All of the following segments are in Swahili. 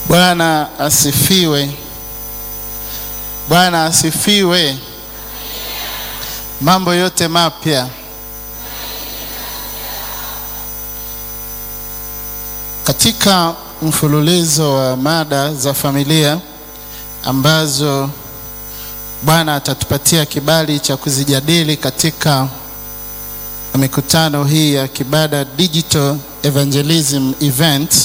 Bwana asifiwe. Bwana asifiwe. Mambo yote mapya. Katika mfululizo wa mada za familia ambazo Bwana atatupatia kibali cha kuzijadili katika mikutano hii ya Kibada Digital Evangelism Event,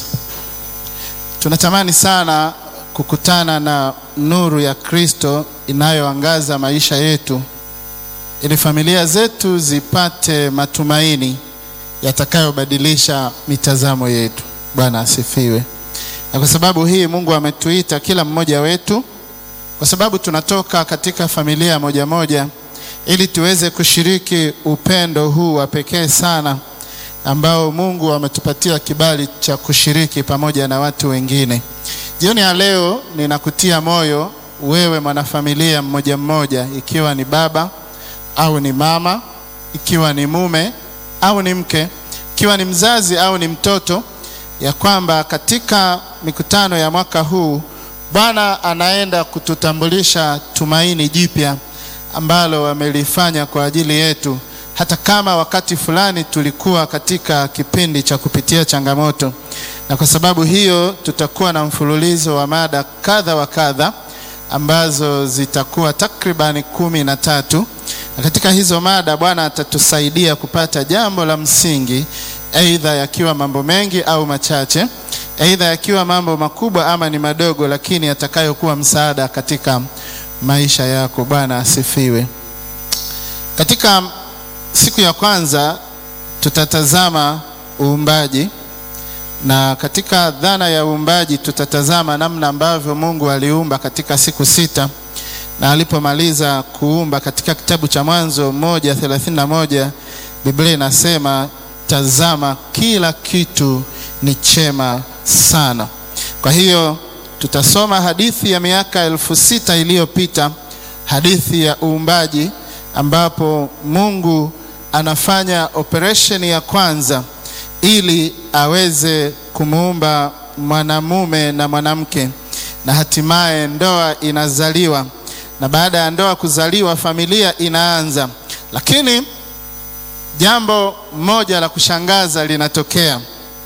tunatamani sana kukutana na nuru ya Kristo inayoangaza maisha yetu ili familia zetu zipate matumaini yatakayobadilisha mitazamo yetu. Bwana asifiwe. Na kwa sababu hii Mungu ametuita kila mmoja wetu, kwa sababu tunatoka katika familia moja moja, ili tuweze kushiriki upendo huu wa pekee sana ambao Mungu ametupatia kibali cha kushiriki pamoja na watu wengine. Jioni ya leo ninakutia moyo wewe mwanafamilia mmoja mmoja, ikiwa ni baba au ni mama, ikiwa ni mume au ni mke, ikiwa ni mzazi au ni mtoto, ya kwamba katika mikutano ya mwaka huu Bwana anaenda kututambulisha tumaini jipya ambalo amelifanya kwa ajili yetu, hata kama wakati fulani tulikuwa katika kipindi cha kupitia changamoto. Na kwa sababu hiyo tutakuwa na mfululizo wa mada kadha wa kadha ambazo zitakuwa takribani kumi na tatu na katika hizo mada Bwana atatusaidia kupata jambo la msingi, aidha yakiwa mambo mengi au machache, aidha yakiwa mambo makubwa ama ni madogo, lakini yatakayokuwa msaada katika maisha yako. Bwana asifiwe. Katika siku ya kwanza tutatazama uumbaji, na katika dhana ya uumbaji tutatazama namna ambavyo Mungu aliumba katika siku sita na alipomaliza kuumba katika kitabu cha Mwanzo moja thelathini na moja Biblia inasema tazama, kila kitu ni chema sana. Kwa hiyo tutasoma hadithi ya miaka elfu sita iliyopita, hadithi ya uumbaji, ambapo Mungu anafanya operation ya kwanza ili aweze kumuumba mwanamume na mwanamke, na hatimaye ndoa inazaliwa na baada ya ndoa kuzaliwa familia inaanza. Lakini jambo moja la kushangaza linatokea.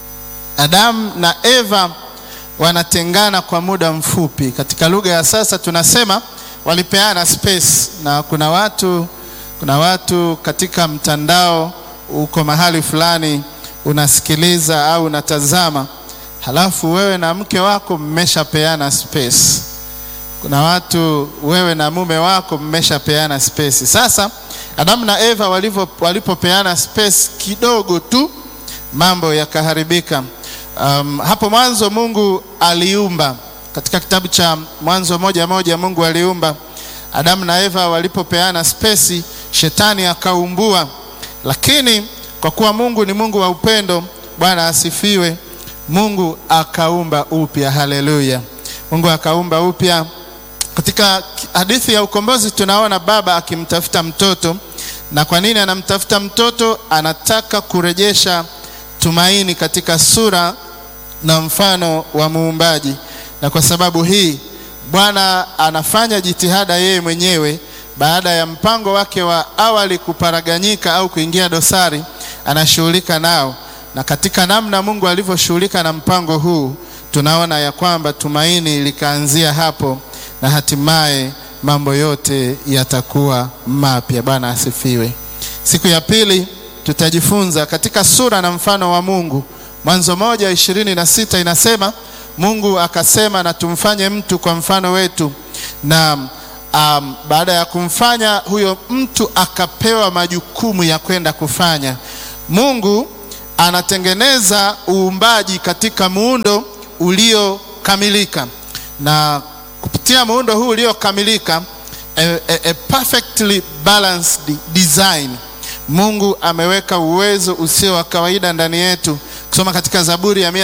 Adamu na Eva wanatengana kwa muda mfupi. Katika lugha ya sasa tunasema walipeana space, na kuna watu, kuna watu katika mtandao, uko mahali fulani unasikiliza au unatazama, halafu wewe na mke wako mmeshapeana space kuna watu wewe na mume wako mmeshapeana space. Sasa Adamu na Eva walivyo walipopeana space kidogo tu mambo yakaharibika. Um, hapo mwanzo Mungu aliumba katika kitabu cha Mwanzo moja moja Mungu aliumba. Adamu na Eva walipopeana space, shetani akaumbua, lakini kwa kuwa Mungu ni Mungu wa upendo, Bwana asifiwe, Mungu akaumba upya. Haleluya! Mungu akaumba upya. Katika hadithi ya ukombozi tunaona baba akimtafuta mtoto. Na kwa nini anamtafuta mtoto? Anataka kurejesha tumaini katika sura na mfano wa muumbaji. Na kwa sababu hii Bwana anafanya jitihada yeye mwenyewe, baada ya mpango wake wa awali kuparaganyika au kuingia dosari, anashughulika nao, na katika namna Mungu alivyoshughulika na mpango huu, tunaona ya kwamba tumaini likaanzia hapo na hatimaye mambo yote yatakuwa mapya. Bwana asifiwe. Siku ya pili tutajifunza katika sura na mfano wa Mungu. Mwanzo moja ishirini na sita inasema Mungu akasema, na tumfanye mtu kwa mfano wetu. Na um, baada ya kumfanya huyo mtu akapewa majukumu ya kwenda kufanya. Mungu anatengeneza uumbaji katika muundo uliokamilika na kupitia muundo huu uliokamilika, a, a, a perfectly balanced design. Mungu ameweka uwezo usio wa kawaida ndani yetu. Kusoma katika Zaburi ya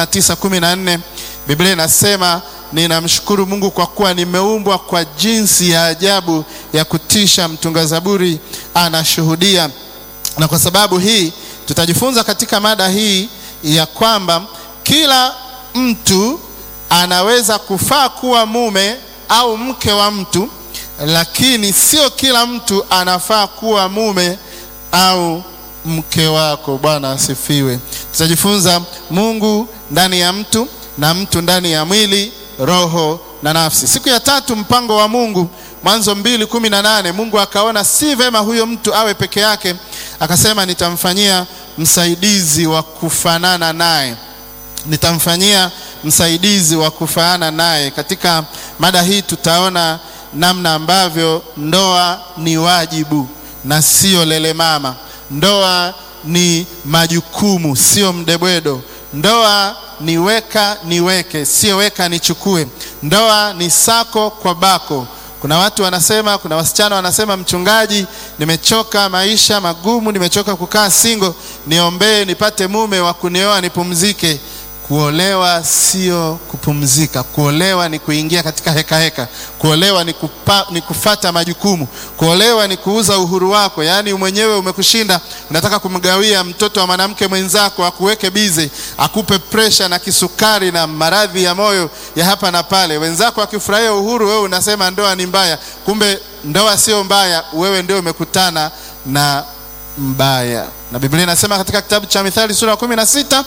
139:14 Biblia inasema ninamshukuru Mungu kwa kuwa nimeumbwa kwa jinsi ya ajabu ya kutisha. Mtunga Zaburi anashuhudia. Na kwa sababu hii tutajifunza katika mada hii ya kwamba kila mtu anaweza kufaa kuwa mume au mke wa mtu, lakini sio kila mtu anafaa kuwa mume au mke wako. Bwana asifiwe. Tutajifunza Mungu ndani ya mtu na mtu ndani ya mwili, roho na nafsi. Siku ya tatu, mpango wa Mungu, Mwanzo mbili kumi na nane. Mungu akaona si vema huyo mtu awe peke yake, akasema nitamfanyia msaidizi wa kufanana naye, nitamfanyia msaidizi wa kufanana naye. Katika mada hii tutaona namna ambavyo ndoa ni wajibu na sio lele mama. Ndoa ni majukumu, sio mdebwedo. Ndoa ni weka niweke, sio weka nichukue. Ndoa ni sako kwa bako. Kuna watu wanasema, kuna wasichana wanasema, mchungaji, nimechoka maisha magumu, nimechoka kukaa single, niombee nipate mume wa kunioa nipumzike. Kuolewa sio kupumzika. Kuolewa ni kuingia katika heka heka. Kuolewa ni, kupa, ni kufata majukumu. Kuolewa ni kuuza uhuru wako, yaani mwenyewe umekushinda, unataka kumgawia mtoto wa mwanamke mwenzako akuweke bize, akupe presha na kisukari na maradhi ya moyo ya hapa na pale. Wenzako akifurahia uhuru, wewe unasema ndoa ni mbaya. Kumbe ndoa sio mbaya, wewe ndio umekutana na mbaya. Na Biblia inasema katika kitabu cha Mithali sura ya kumi na sita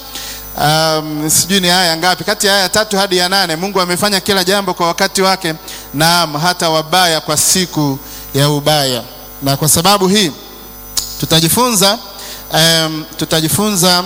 Um, sijui ni aya ngapi, kati ya aya tatu hadi ya nane. Mungu amefanya kila jambo kwa wakati wake, naam, hata wabaya kwa siku ya ubaya. Na kwa sababu hii tutajifunza um, tutajifunza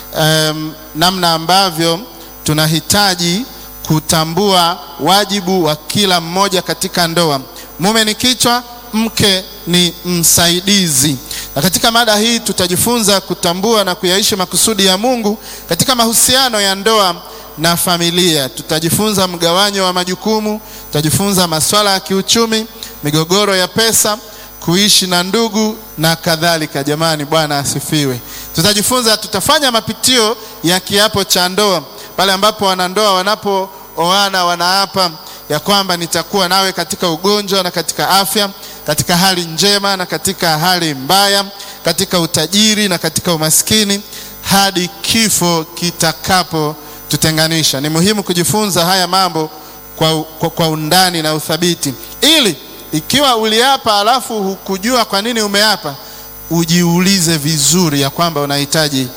um, namna ambavyo tunahitaji kutambua wajibu wa kila mmoja katika ndoa. Mume ni kichwa, mke ni msaidizi. Na katika mada hii tutajifunza kutambua na kuyaishi makusudi ya Mungu katika mahusiano ya ndoa na familia. Tutajifunza mgawanyo wa majukumu, tutajifunza masuala ya kiuchumi, migogoro ya pesa, kuishi na ndugu na kadhalika. Jamani, Bwana asifiwe. Tutajifunza, tutafanya mapitio ya kiapo cha ndoa pale ambapo wanandoa wanapooana wanaapa ya kwamba nitakuwa nawe katika ugonjwa na katika afya, katika hali njema na katika hali mbaya, katika utajiri na katika umaskini, hadi kifo kitakapotutenganisha. Ni muhimu kujifunza haya mambo kwa, kwa, kwa undani na uthabiti, ili ikiwa uliapa alafu hukujua kwa nini umeapa, ujiulize vizuri ya kwamba unahitaji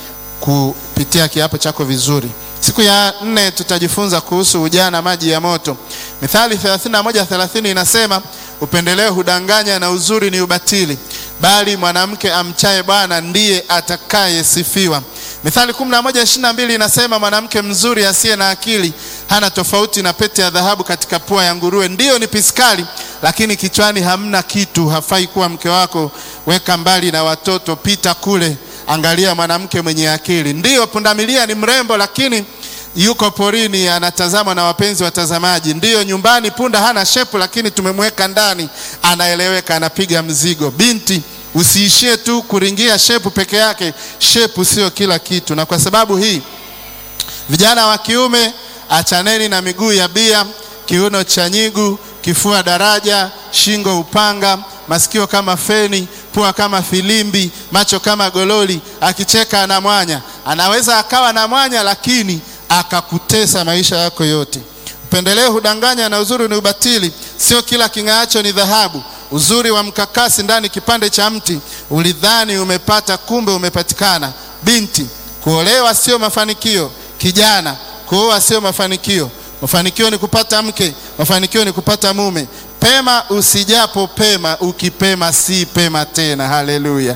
kupitia kiapo chako vizuri. Siku ya nne tutajifunza kuhusu ujana maji ya moto. Mithali 31:30 inasema upendeleo hudanganya na uzuri ni ubatili, bali mwanamke amchaye Bwana ndiye atakayesifiwa. Mithali 11:22 inasema mwanamke mzuri asiye na akili hana tofauti na pete ya dhahabu katika pua ya nguruwe. Ndiyo ni piskali, lakini kichwani hamna kitu. Hafai kuwa mke wako. Weka mbali na watoto, pita kule Angalia mwanamke mwenye akili. Ndiyo, pundamilia ni mrembo, lakini yuko porini, anatazamwa na wapenzi watazamaji. Ndiyo, nyumbani punda hana shepu, lakini tumemweka ndani, anaeleweka, anapiga mzigo. Binti, usiishie tu kuringia shepu peke yake. Shepu sio kila kitu, na kwa sababu hii, vijana wa kiume, achaneni na miguu ya bia, kiuno cha nyigu, kifua daraja, shingo upanga, masikio kama feni pua kama filimbi, macho kama gololi. Akicheka ana mwanya. Anaweza akawa na mwanya, lakini akakutesa maisha yako yote. Upendeleo hudanganya na uzuri ni ubatili. Sio kila king'aacho ni dhahabu. Uzuri wa mkakasi ndani kipande cha mti. Ulidhani umepata, kumbe umepatikana. Binti, kuolewa sio mafanikio. Kijana, kuoa sio mafanikio. Mafanikio ni kupata mke, mafanikio ni kupata mume. Pema usijapo pema, ukipema si pema tena. Haleluya!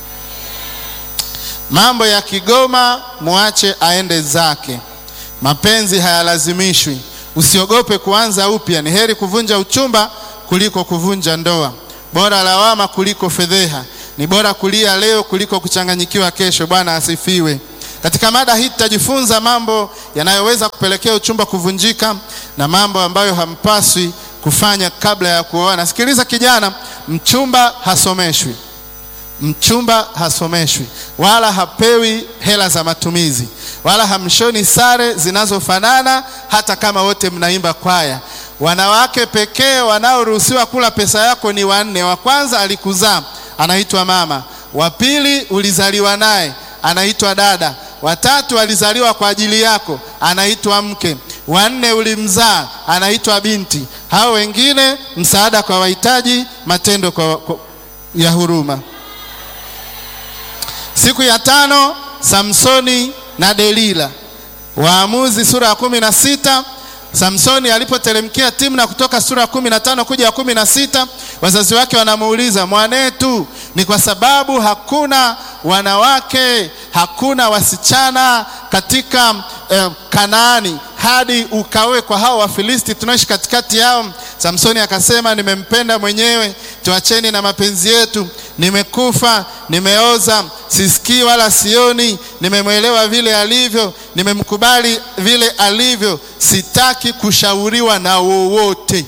Mambo ya Kigoma muache aende zake. Mapenzi hayalazimishwi. Usiogope kuanza upya. Ni heri kuvunja uchumba kuliko kuvunja ndoa. Bora lawama kuliko fedheha. Ni bora kulia leo kuliko kuchanganyikiwa kesho. Bwana asifiwe. Katika mada hii tutajifunza mambo yanayoweza kupelekea uchumba kuvunjika na mambo ambayo hampaswi kufanya kabla ya kuoana. Sikiliza kijana, mchumba hasomeshwi, mchumba hasomeshwi wala hapewi hela za matumizi wala hamshoni sare zinazofanana, hata kama wote mnaimba kwaya. Wanawake pekee wanaoruhusiwa kula pesa yako ni wanne. Wa kwanza alikuzaa, anaitwa mama. Wa pili ulizaliwa naye, anaitwa dada. Watatu alizaliwa kwa ajili yako, anaitwa mke. wanne ulimzaa, anaitwa binti. Hao wengine msaada kwa wahitaji, matendo kwa, kwa, ya huruma. Siku ya tano Samsoni na Delila. Waamuzi sura ya kumi na sita. Samsoni alipoteremkia Timna kutoka sura ya kumi na tano kuja ya kumi na sita, wazazi wake wanamuuliza mwanetu, ni kwa sababu hakuna wanawake hakuna wasichana katika eh, Kanaani hadi ukawe kwa hao Wafilisti tunaishi katikati yao. Samsoni akasema, nimempenda mwenyewe, tuacheni na mapenzi yetu. Nimekufa, nimeoza, sisikii wala sioni, nimemwelewa vile alivyo, nimemkubali vile alivyo, sitaki kushauriwa na wowote.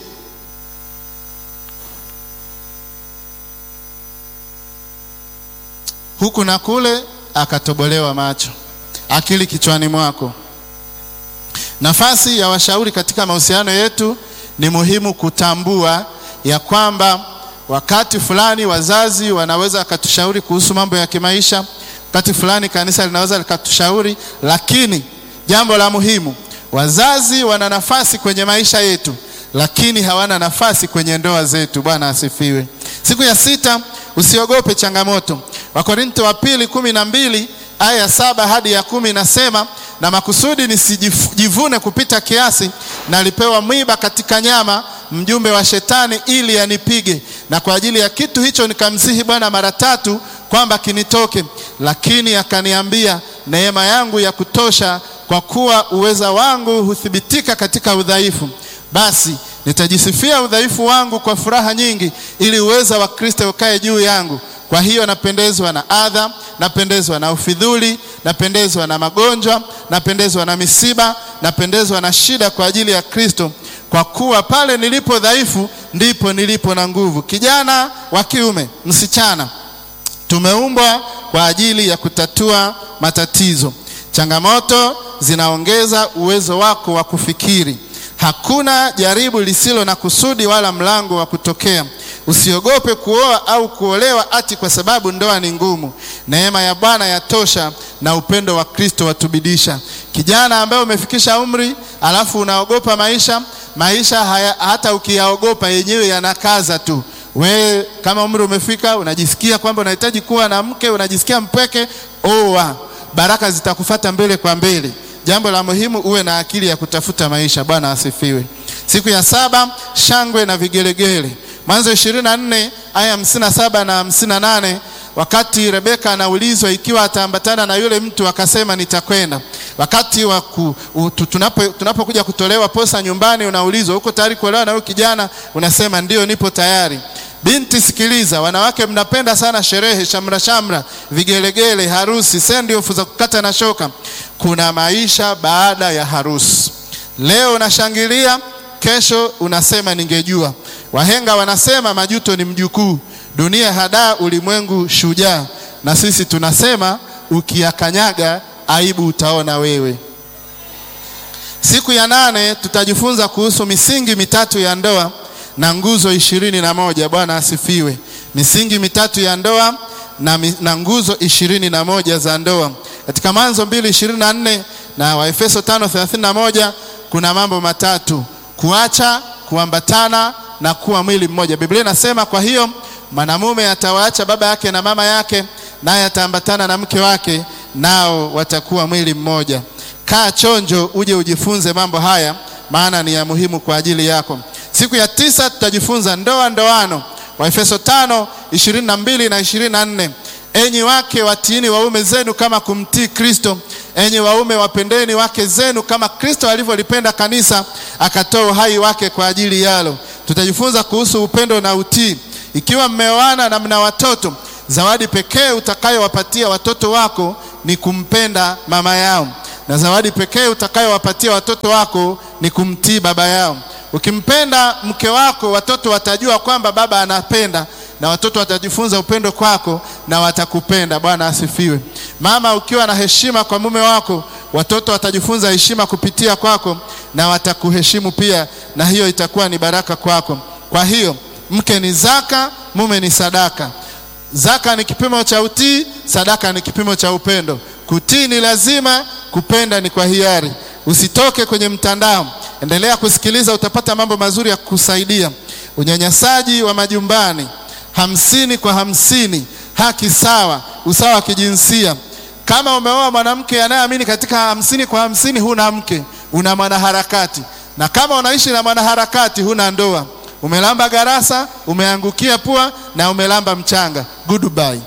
Huku na kule akatobolewa macho, akili kichwani mwako. Nafasi ya washauri katika mahusiano yetu ni muhimu kutambua ya kwamba wakati fulani wazazi wanaweza wakatushauri kuhusu mambo ya kimaisha, wakati fulani kanisa linaweza likatushauri, lakini jambo la muhimu, wazazi wana nafasi kwenye maisha yetu, lakini hawana nafasi kwenye ndoa zetu. Bwana asifiwe. Siku ya sita, usiogope changamoto. Wakorintho wa pili kumi na mbili aya ya saba hadi ya kumi inasema na makusudi nisijivune kupita kiasi, nalipewa mwiba katika nyama, mjumbe wa Shetani, ili anipige, na kwa ajili ya kitu hicho nikamsihi Bwana mara tatu kwamba kinitoke, lakini akaniambia, neema yangu ya kutosha, kwa kuwa uweza wangu huthibitika katika udhaifu. Basi nitajisifia udhaifu wangu kwa furaha nyingi, ili uweza wa Kristo ukae juu yangu. Kwa hiyo napendezwa na adha, napendezwa na ufidhuli, napendezwa na magonjwa, napendezwa na misiba, napendezwa na shida kwa ajili ya Kristo, kwa kuwa pale nilipo dhaifu ndipo nilipo na nguvu. Kijana wa kiume, msichana, tumeumbwa kwa ajili ya kutatua matatizo. Changamoto zinaongeza uwezo wako wa kufikiri. Hakuna jaribu lisilo na kusudi wala mlango wa kutokea. Usiogope kuoa au kuolewa ati kwa sababu ndoa ni ngumu. Neema ya Bwana yatosha na upendo wa Kristo watubidisha. Kijana ambaye umefikisha umri alafu unaogopa maisha, maisha haya, hata ukiyaogopa yenyewe yanakaza tu. We kama umri umefika, unajisikia kwamba unahitaji kuwa na mke, unajisikia mpweke, oa, baraka zitakufata mbele kwa mbele. Jambo la muhimu uwe na akili ya kutafuta maisha. Bwana asifiwe. Siku ya saba, shangwe na vigelegele. Mwanzo ishirini na nne aya hamsini na saba na hamsini na nane wakati Rebeka anaulizwa ikiwa ataambatana na yule mtu akasema nitakwenda. Wakati wa tunapokuja tunapo kutolewa posa nyumbani, unaulizwa uko tayari kuolewa na huyo kijana? Unasema ndio, nipo tayari. Binti, sikiliza, wanawake mnapenda sana sherehe, shamra shamra, vigelegele, harusi, sendi ofu za kukata na shoka. Kuna maisha baada ya harusi. Leo unashangilia, kesho unasema ningejua. Wahenga wanasema majuto ni mjukuu. Dunia hadaa, ulimwengu shujaa. Na sisi tunasema ukiyakanyaga aibu utaona wewe. Siku ya nane tutajifunza kuhusu misingi mitatu ya ndoa na nguzo ishirini na moja. Bwana asifiwe. Misingi mitatu ya ndoa na, na nguzo ishirini na moja za ndoa katika Mwanzo mbili ishirini na nne na Waefeso tano thelathini na moja kuna mambo matatu: kuacha, kuambatana na kuwa mwili mmoja. Biblia inasema kwa hiyo mwanamume atawaacha baba yake na mama yake, naye ataambatana na mke wake, nao watakuwa mwili mmoja. Kaa chonjo, uje ujifunze mambo haya, maana ni ya muhimu kwa ajili yako. Siku ya tisa tutajifunza ndoa, ndoano, Waefeso tano ishirini na mbili na ishirini na nne. Enyi wake watiini waume zenu kama kumtii Kristo. Enyi waume wapendeni wake zenu kama Kristo alivyolipenda kanisa akatoa uhai wake kwa ajili yalo. Tutajifunza kuhusu upendo na utii. Ikiwa mmeoana na mna watoto, zawadi pekee utakayowapatia watoto wako ni kumpenda mama yao, na zawadi pekee utakayowapatia watoto wako ni kumtii baba yao. Ukimpenda mke wako, watoto watajua kwamba baba anapenda na watoto watajifunza upendo kwako na watakupenda. Bwana asifiwe. Mama, ukiwa na heshima kwa mume wako, watoto watajifunza heshima kupitia kwako na watakuheshimu pia, na hiyo itakuwa ni baraka kwako. Kwa hiyo mke ni zaka, mume ni sadaka. Zaka ni kipimo cha utii, sadaka ni kipimo cha upendo. Kutii ni lazima, kupenda ni kwa hiari. Usitoke kwenye mtandao, endelea kusikiliza, utapata mambo mazuri ya kukusaidia. Unyanyasaji wa majumbani, hamsini kwa hamsini, haki sawa, usawa wa kijinsia. Kama umeoa mwanamke anayeamini katika hamsini kwa hamsini, huna mke, una mwanaharakati. Na kama unaishi na mwanaharakati, huna ndoa, umelamba garasa, umeangukia pua na umelamba mchanga. Goodbye.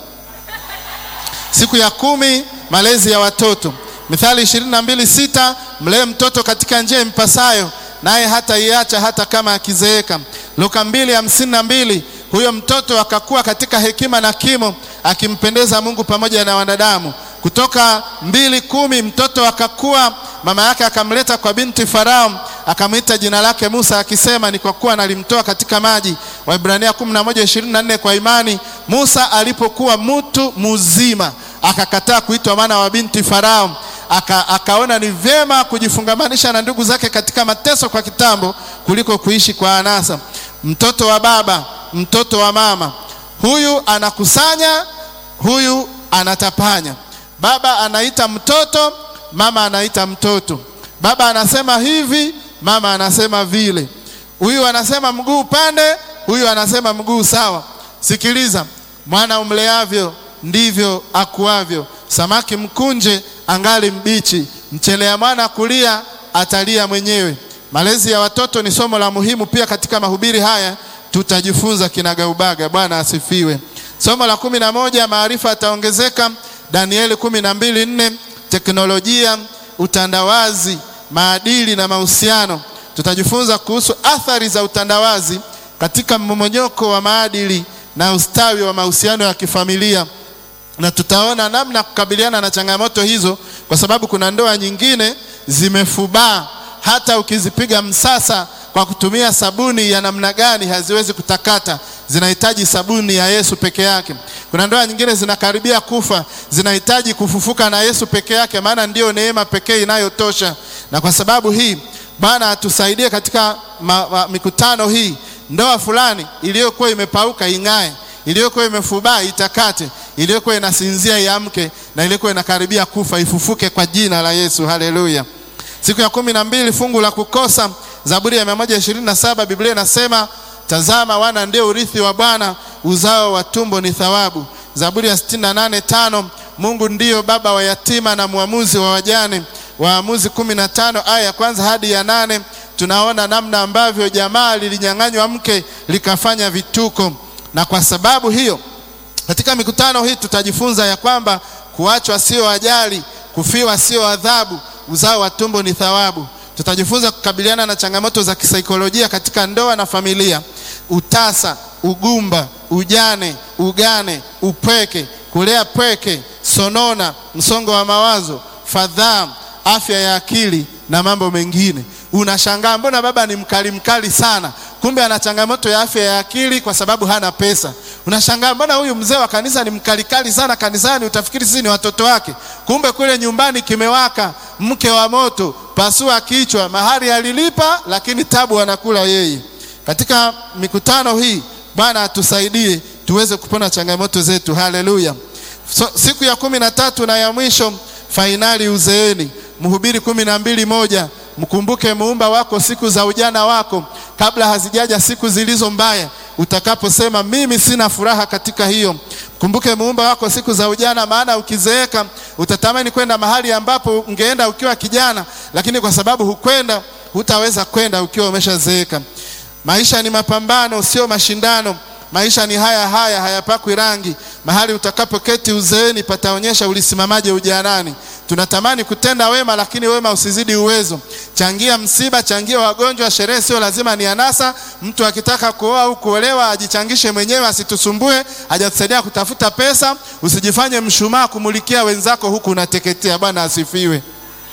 Siku ya kumi, malezi ya watoto. Mithali ishirini na mbili sita mlee mtoto katika njia impasayo, naye hata iacha hata kama akizeeka. Luka mbili hamsini na mbili huyo mtoto akakuwa katika hekima na kimo, akimpendeza Mungu pamoja na wanadamu. Kutoka mbili kumi mtoto akakuwa, mama yake akamleta kwa binti Farao, akamwita jina lake Musa, akisema ni kwa kuwa nalimtoa katika maji. Waibrania kumi na moja ishirini na nne kwa imani Musa alipokuwa mtu mzima akakataa kuitwa mwana wa binti Farao. Aka, akaona ni vyema kujifungamanisha na ndugu zake katika mateso kwa kitambo kuliko kuishi kwa anasa. Mtoto wa baba, mtoto wa mama, huyu anakusanya, huyu anatapanya. Baba anaita mtoto, mama anaita mtoto. Baba anasema hivi, mama anasema vile. Huyu anasema mguu upande, huyu anasema mguu sawa. Sikiliza, mwana umleavyo ndivyo akuavyo. Samaki mkunje angali mbichi, mchelea mwana kulia atalia mwenyewe. Malezi ya watoto ni somo la muhimu pia katika mahubiri haya tutajifunza kinagaubaga. Bwana asifiwe. Somo la kumi na moja maarifa yataongezeka. Danieli kumi na mbili nne teknolojia, utandawazi, maadili na mahusiano. Tutajifunza kuhusu athari za utandawazi katika mmomonyoko wa maadili na ustawi wa mahusiano ya kifamilia na tutaona namna ya kukabiliana na changamoto hizo, kwa sababu kuna ndoa nyingine zimefubaa, hata ukizipiga msasa kwa kutumia sabuni ya namna gani haziwezi kutakata, zinahitaji sabuni ya Yesu peke yake. Kuna ndoa nyingine zinakaribia kufa, zinahitaji kufufuka na Yesu peke yake, maana ndiyo neema pekee inayotosha. Na kwa sababu hii Bwana atusaidie katika ma, ma, mikutano hii, ndoa fulani iliyokuwa imepauka ing'ae, iliyokuwa imefubaa itakate iliyokuwa inasinzia iamke, na iliyokuwa inakaribia kufa ifufuke kwa jina la Yesu. Haleluya! Siku ya kumi na mbili, fungu la kukosa, Zaburi ya mia moja ishirini na saba Biblia inasema tazama, wana ndio urithi wa Bwana, uzao wa tumbo ni thawabu. Zaburi ya sitini na nane tano Mungu ndiyo baba wa yatima na mwamuzi wa wajane. Waamuzi kumi na tano aya ya kwanza hadi ya nane tunaona namna ambavyo jamaa lilinyang'anywa mke likafanya vituko, na kwa sababu hiyo katika mikutano hii tutajifunza ya kwamba kuachwa sio ajali, kufiwa sio adhabu, uzao wa tumbo ni thawabu. Tutajifunza kukabiliana na changamoto za kisaikolojia katika ndoa na familia, utasa, ugumba, ujane, ugane, upweke, kulea pweke, sonona, msongo wa mawazo, fadhaa, afya ya akili na mambo mengine. Unashangaa, mbona baba ni mkali mkali sana? Kumbe ana changamoto ya afya ya akili kwa sababu hana pesa. Unashangaa, mbona huyu mzee wa kanisa ni mkalikali sana kanisani? Utafikiri sisi ni watoto wake, kumbe kule nyumbani kimewaka, mke wa moto, pasua kichwa, mahari alilipa, lakini tabu anakula yeye. Katika mikutano hii Bwana atusaidie tuweze kupona changamoto zetu. Haleluya! So, siku ya kumi na tatu na ya mwisho, fainali uzeeni. Mhubiri kumi na mbili moja Mkumbuke muumba wako siku za ujana wako, kabla hazijaja siku zilizo mbaya, utakaposema mimi sina furaha katika hiyo. Mkumbuke muumba wako siku za ujana, maana ukizeeka utatamani kwenda mahali ambapo ungeenda ukiwa kijana, lakini kwa sababu hukwenda, hutaweza kwenda ukiwa umeshazeeka. Maisha ni mapambano, sio mashindano. Maisha ni haya haya, hayapakwi rangi. Mahali utakapoketi uzeeni pataonyesha ulisimamaje ujanani. Tunatamani kutenda wema, lakini wema usizidi uwezo. Changia msiba, changia wagonjwa. Sherehe sio lazima ni anasa. Mtu akitaka kuoa au kuolewa ajichangishe mwenyewe, asitusumbue, hajatusaidia kutafuta pesa. Usijifanye mshumaa kumulikia wenzako huku unateketea. Bwana asifiwe.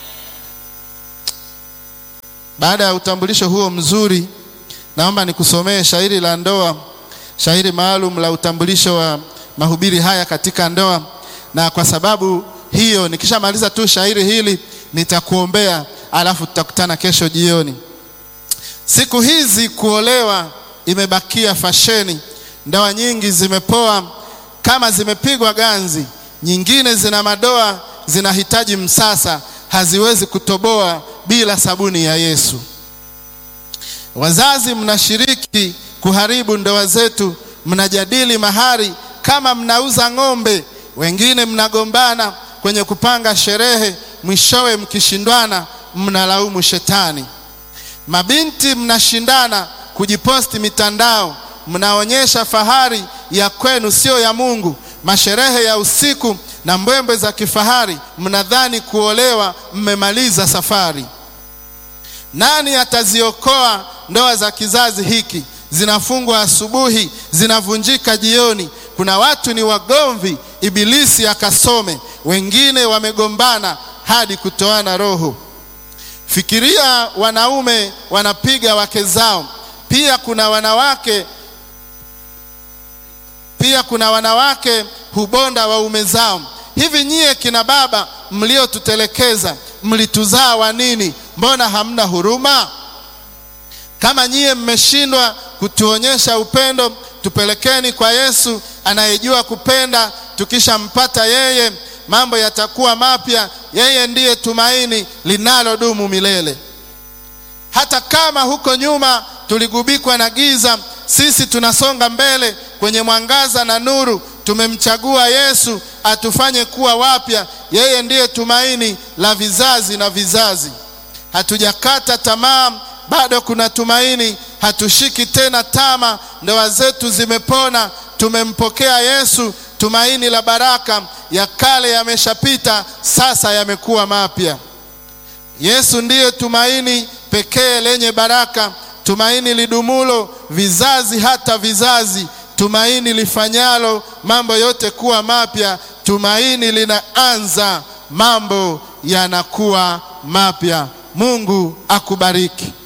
Baada ya utambulisho huo mzuri, naomba nikusomee shairi la ndoa, shairi maalum la utambulisho wa mahubiri haya katika ndoa, na kwa sababu hiyo nikishamaliza tu shairi hili nitakuombea, alafu tutakutana kesho jioni. Siku hizi kuolewa imebakia fasheni, ndoa nyingi zimepoa kama zimepigwa ganzi, nyingine zina madoa, zinahitaji msasa. haziwezi kutoboa bila sabuni ya Yesu. Wazazi mnashiriki kuharibu ndoa zetu, mnajadili mahari kama mnauza ng'ombe. Wengine mnagombana kwenye kupanga sherehe, mwishowe mkishindwana mnalaumu shetani. Mabinti mnashindana kujiposti mitandao, mnaonyesha fahari ya kwenu, sio ya Mungu. Masherehe ya usiku na mbwembwe za kifahari, mnadhani kuolewa, mmemaliza safari. Nani ataziokoa ndoa za kizazi hiki? Zinafungwa asubuhi, zinavunjika jioni. Kuna watu ni wagomvi, ibilisi akasome. Wengine wamegombana hadi kutoana roho. Fikiria, wanaume wanapiga wake zao. Pia kuna wanawake pia kuna wanawake hubonda waume zao. Hivi nyie kina baba mliotutelekeza, mlituzaa wa nini? Mbona hamna huruma? Kama nyie mmeshindwa kutuonyesha upendo, tupelekeni kwa Yesu anayejua kupenda. Tukishampata yeye, mambo yatakuwa mapya. Yeye ndiye tumaini linalodumu milele. Hata kama huko nyuma tuligubikwa na giza, sisi tunasonga mbele kwenye mwangaza na nuru. Tumemchagua Yesu atufanye kuwa wapya. Yeye ndiye tumaini la vizazi na vizazi. Hatujakata tamaa, bado kuna tumaini. Hatushiki tena tama, ndoa zetu zimepona. Tumempokea Yesu, tumaini la baraka. Ya kale yameshapita, sasa yamekuwa mapya. Yesu ndiye tumaini pekee lenye baraka, tumaini lidumulo vizazi hata vizazi, tumaini lifanyalo mambo yote kuwa mapya. Tumaini linaanza, mambo yanakuwa mapya. Mungu akubariki.